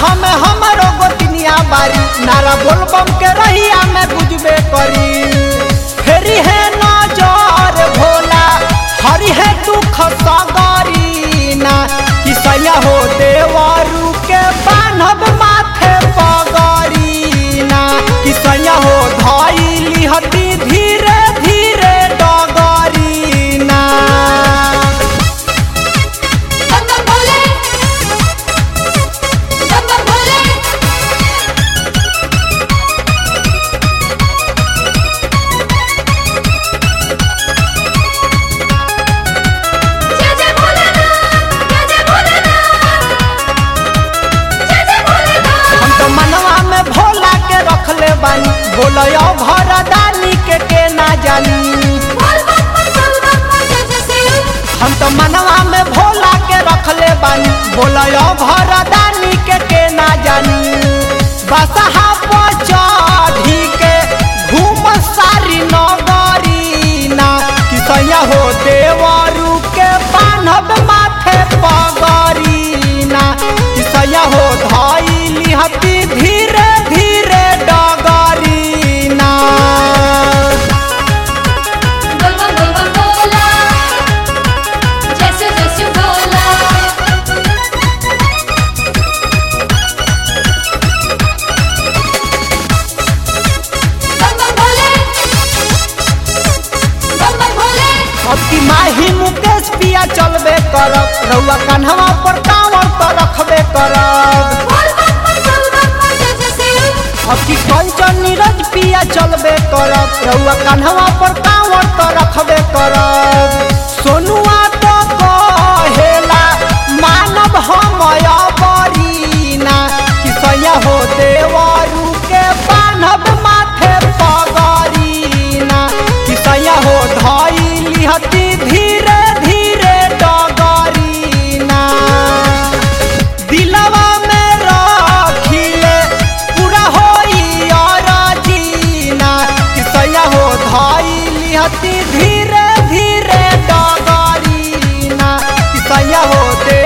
साथ में हमारो गोतिनिया बारी नारा बोलबम के रहिया में गुजबे करी फेरी है नजर भोला हरि है दुख सगरी ना किसैया हो देवरू के बान्हब माथे पगरी ना किसैया हो धैली हती धीरे धीरे डगरी ना बंदर भोले बंदर भोले जय जय भोलेनाथ जय जय भोलेनाथ जय जय भोलेनाथ हम तो मनवा में भोला के रखले बानी बोलयो भरदानी के के ना जानी बोल बम बोल बम जय जय शिव हम तो मनवा में भोला के रखले बानी बोलयो भरदानी के के ना जानी बसहा पर चढ़ी के घूम सारी नगरी ना किसैया हो देवरू के बान्हब माथे पगरी ना किसैया हो धैली हती धीरे धीरे डगरी ना बोल बम बोल बम बोला जय शिव जय शिव भोला बंदर भोले बंदर भोले अब की माही मुकेश पिया चलबे करब रउआ कन्हवा पर कांवर तो रखबे करब बोल बम बोल बम जय जय शिव अब की कंचन नीरज पिया चलबे करब रउआ कन्हवा पर कांवर तो रखबे करब सोनुआ तो कहेला मानव हम बरीना किसैया हो देवरू के बान्हब माथे पगरीना किसैया हो धैली हती धीरे धीरे डगरीना दिलवा में रखिले पूरा होई और जीना किसैया हो धैली हती धीरे धीरे डगरीना किसैया हो दे